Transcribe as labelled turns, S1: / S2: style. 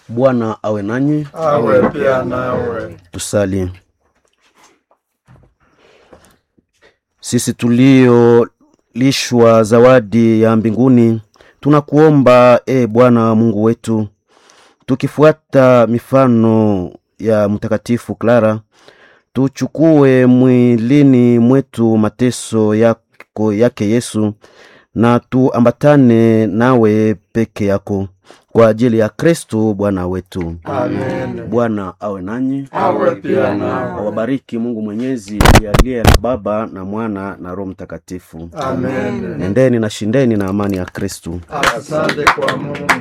S1: Bwana awe nanyi.
S2: awe pia nawe.
S1: Tusali. Sisi tuliolishwa zawadi ya mbinguni, tunakuomba e Bwana Mungu wetu, tukifuata mifano ya Mtakatifu Clara, tuchukue mwilini mwetu mateso yako yake Yesu, na tuambatane nawe peke yako kwa ajili ya Kristo Bwana wetu.
S2: Amen.
S1: Bwana awe nanyi,
S2: Awe pia nawe.
S1: awabariki Mungu Mwenyezi aliye na Baba na Mwana na Roho Mtakatifu.
S2: Amen.
S1: Nendeni na shindeni na amani ya Kristo.
S2: Asante kwa Mungu.